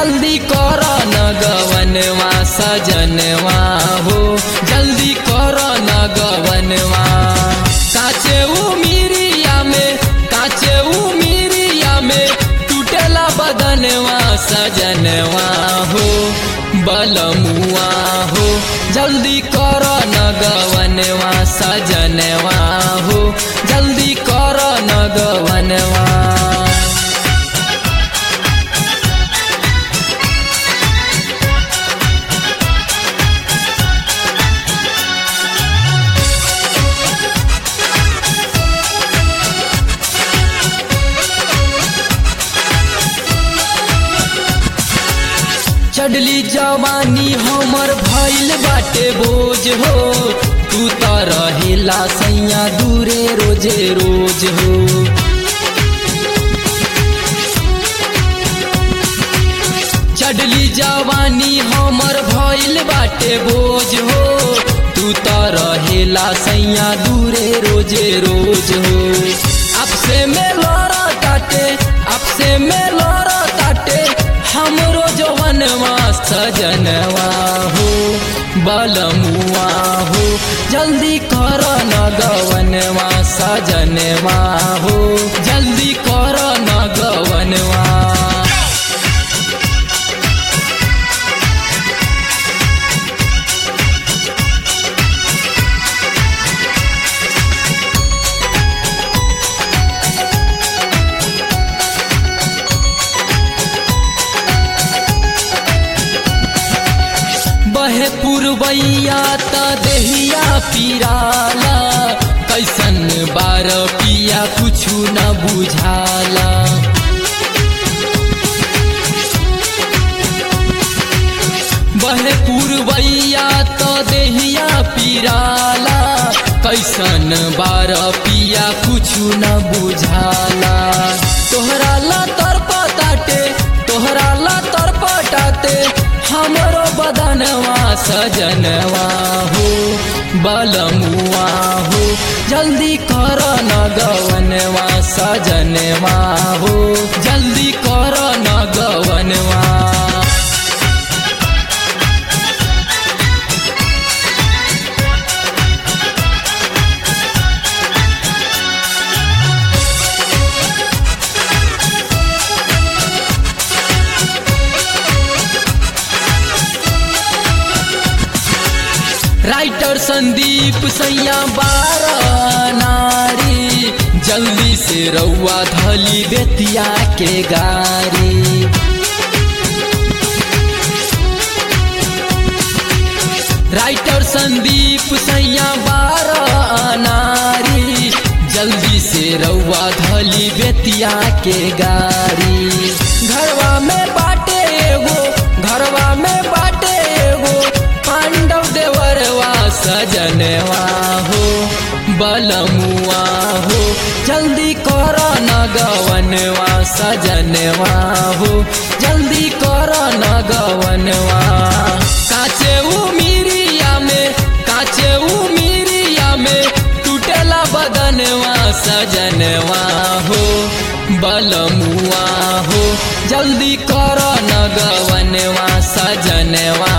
जल्दी कर नगवनवा सजनवा हो जल्दी कर नगवनवा काचे उमिरिया में काचे उमिरिया में टूटेला बदनवा सजनवा हो बलमुआ हो जल्दी कर नगवनवा सजनवा हो जल्दी कर नगवनवा चढ़ली जवानी हमर भइल बाटे बोझ हो तू त रहेला सैया दूरे रोजे रोज हो चढ़ली जवानी हमर भइल बाटे बोझ हो तू त रहेला सैया दूरे रोजे रोज हो आपसे में लड़ काटे आपसे में लड़ काटे हमरो जवनवा सजनवा हो बलमुआ हो जल्दी कर नगवनवा सजनवा हो जल्दी कर नगवनवा बहे पुरवैया त देहिया पिराला कैसन बार पिया कुछु न बुझाला बहे पुरवैया त देहिया पिराला कैसन बार पिया कुछु न बुझाला तोहरा ला तरपटाटे तोहरा ला तरपटाटे हमरो बदनवा सजनवा हो बलमुआ हो जल्दी कर नगवनवा सजनवा हो जल्दी कर नगवनवा राइटर संदीप सैया बारह नारी जल्दी से रउआ धली बेतिया के गारी राइटर संदीप सैया बारह नारी जल्दी से रउआ धली बेतिया के गारी घरवा में बाटे एगो घरवा में बाटे एगो पांडव देवरवा सजनवा हो बलमुआ हो जल्दी कर नगवनवा सजनवा हो जल्दी कर नगवनवा काचे उमिरिया में काचे उमिरिया में टूटेला बदनवा सजनवा हो बलमुआ हो जल्दी कर नगवनवा सजनवा